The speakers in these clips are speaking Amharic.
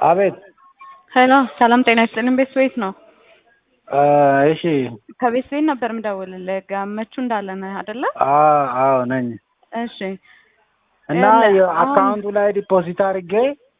አቤት ሄሎ ሰላም ጤና ይስጥልን። ቤት ቤት ነው። እሺ ከቤት ቤት ነበር የምደውልልህ። ጋመቹ እንዳለ ነህ አይደለ? አዎ አዎ ነኝ። እሺ እና የአካውንቱ ላይ ዲፖዚት አድርጌ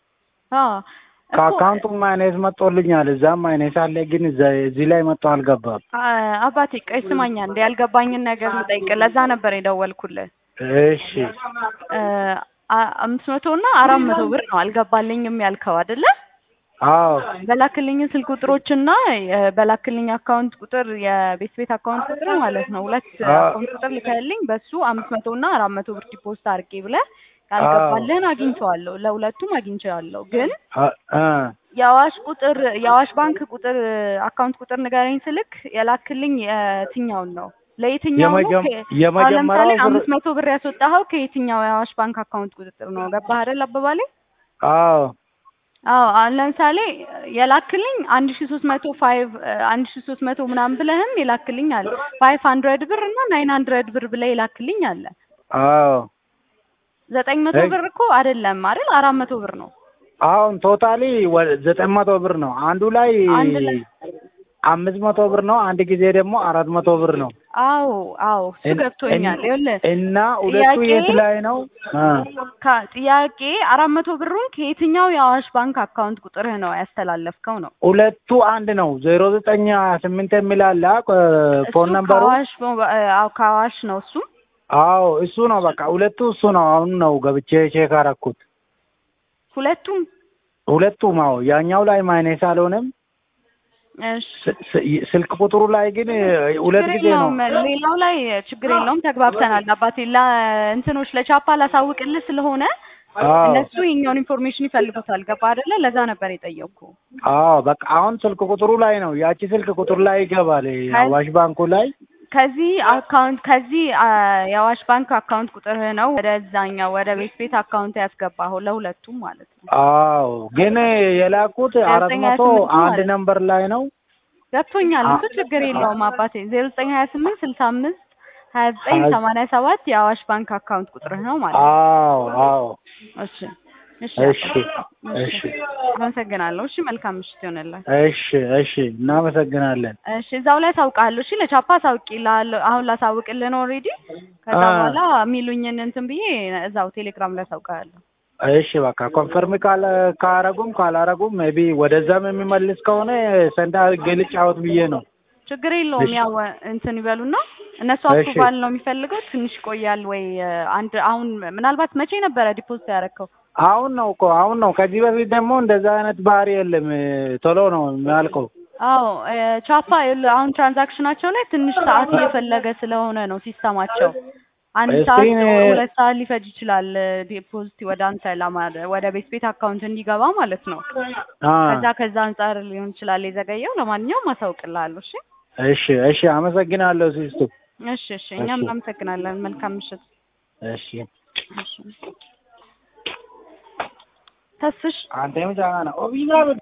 አዎ እኮ ከአካውንቱ ማይነስ መጥቶልኛል። እዛም ማይነስ አለ፣ ግን እዛ- እዚህ ላይ መጥቶ አልገባም። አ- አባቴ ቆይ ስማኛ እንደ ያልገባኝን ነገር ልጠይቅ። ለዛ ነበር የደወልኩልህ። እሺ እ አ- አምስት መቶ እና አራት መቶ ብር ነው አልገባልኝም ያልከው አይደለ? አዎ በላክልኝ ስልክ ቁጥሮችና የ- በላክልኝ አካውንት ቁጥር የቤት ቤት አካውንት ቁጥር ማለት ነው ሁለት አዎ። አካውንት ቁጥር ልከህልኝ በሱ አምስት መቶ እና አራት መቶ ብር ዲፖዚት አድርጌ ብለህ ያልገባልህን አግኝቼዋለሁ። ለሁለቱም አግኝቼዋለሁ። ግን አ- አ የአዋሽ ቁጥር የአዋሽ ባንክ ቁጥር አካውንት ቁጥር ንገረኝ ስልክ የላክልኝ የትኛውን ነው? ለየትኛው ነው? የመጀመ- ከ- አሁን የመጀመሪያው ለምሳሌ ብር- አምስት መቶ ብር ያስወጣኸው ከየትኛው የአዋሽ ባንክ አካውንት ቁጥጥር ነው? ገባህ አይደል አባባሌ? አዎ አዎ አሁን ለምሳሌ የላክልኝ አንድ ሺ ሶስት መቶ ፋይቭ አንድ ሺ ሶስት መቶ ምናምን ብለህም የላክልኝ አለ ፋይቭ ሀንድረድ ብር እና ናይን ሀንድረድ ብር ብለህ የላክልኝ አለ አዎ ዘጠኝ መቶ እይ። ብር እኮ አይደለም አይደል አራት መቶ ብር ነው አሁን ቶታሊ ወደ ዘጠኝ መቶ ብር ነው። አንዱ ላይ አንድ ላይ አምስት መቶ ብር ነው። አንድ ጊዜ ደግሞ አራት መቶ ብር ነው። አዎ አዎ እሱ እን- ገብቶኛል እን- ይኸውልህ እና ሁለቱ ጥያቄ የት ላይ ነው? አ ከ- ጥያቄ አራት መቶ ብሩን ከየትኛው የአዋሽ ባንክ አካውንት ቁጥርህ ነው ያስተላለፍከው ነው ሁለቱ አንድ ነው። ዜሮ ዘጠኝ ሀያ ስምንት የሚል አለ አ፣ እሱ ፎን ነምበሩ። ከአዋሽ ሞ- አዎ ከአዋሽ ነው እሱ አዎ እሱ ነው። በቃ ሁለቱ እሱ ነው። አሁን ነው ገብቼ ቼክ አደረኩት። ሁለቱም ሁለቱም አዎ፣ ያኛው ላይ ማይነስ አልሆነም። እሺ ስ- ስ- ስልክ ቁጥሩ ላይ ግን ሁለት ችግር ጊዜ ነው። የለውም። ሌላው ላይ ችግር የለውም። ተግባብተናል አባቴ። ለእንትኖች ለቻፓ ላሳውቅልህ ስለሆነ አዎ እነሱ የኛውን ኢንፎርሜሽን ይፈልጉታል። ገባ አይደለ? ለዛ ነበር የጠየቅኩ። አዎ በቃ አሁን ስልክ ቁጥሩ ላይ ነው። ያቺ ስልክ ቁጥር ላይ ይገባል። አዋሽ ባንኩ ላይ ከዚህ አካውንት ከዚህ አ፣ የአዋሽ ባንክ አካውንት ቁጥርህ ነው ወደዛኛው ወደ ቤት ቤት አካውንት ያስገባኸው ለሁለቱም ማለት ነው። አዎ ግን የላኩት አራት ዘጠኝ ሀያ መቶ ስምንት አንድ ማለት ነው። ነምበር ላይ ነው። ገብቶኛል። አ- እሱ ችግር የለውም አባቴ። ዜሮ ዘጠኝ ሀያ ስምንት ስልሳ አምስት ሀያ ዘጠኝ ሀያ- ሰማንያ ሰባት የአዋሽ ባንክ አካውንት ቁጥርህ ነው ማለት ነው። አዎ አዎ እሺ እሺ እሺ አባቴ። እሺ አመሰግናለሁ። እሺ መልካም ምሽት ይሆንልህ። እሺ እሺ እናመሰግናለን። እሺ እዛው ላይ አሳውቅሃለሁ። እሺ ለቻፓ አሳውቅልሃለሁ። አሁን ላሳውቅልህ ነው ኦልሬዲ። ከዛ አ- በኋላ የሚሉኝን እንትን ብዬ እዛው ቴሌግራም ላይ አሳውቅሃለሁ። እሺ በቃ ኮንፈርም ካለ ካረጉም ካላረጉም ሜቢ ወደዛም የሚመልስ ከሆነ ሰንዳ ልጫወት ብዬ ነው። ችግር የለውም። እሺ። ያው እንትን ይበሉና እነሱ እሺ። አፕሩቫል ነው የሚፈልገው። ትንሽ ይቆያል ወይ አንድ አሁን ምናልባት መቼ ነበረ ዲፖዚት ያደረከው? አሁን ነው እኮ አሁን ነው። ከዚህ በፊት ደግሞ እንደዛ አይነት ባህሪ የለም። ቶሎ ነው የሚያልቀው። አዎ እ፣ ቻፓ ይኸውልህ አሁን ትራንዛክሽናቸው ላይ ትንሽ ሰዓት እየፈለገ ስለሆነ ነው ሲስተማቸው። አንድ እስኪ ሰዓት እኔ- ሁለት ሰዓት ሊፈጅ ይችላል ዲፖዚት ወደ አንተ ለማድረግ ወደ ቤት ቤት አካውንት እንዲገባ ማለት ነው። አ ከዛ ከዛ አንጻር ሊሆን ይችላል የዘገየው። ለማንኛውም አሳውቅልሃለሁ። እሺ እሺ እሺ አመሰግናለሁ ሲስቱ። እሺ እሺ እኛም እሺ። እናመሰግናለን። መልካም ምሽት። እሺ እሺ ተስፍሽ አንተ የምጫና ኦቢና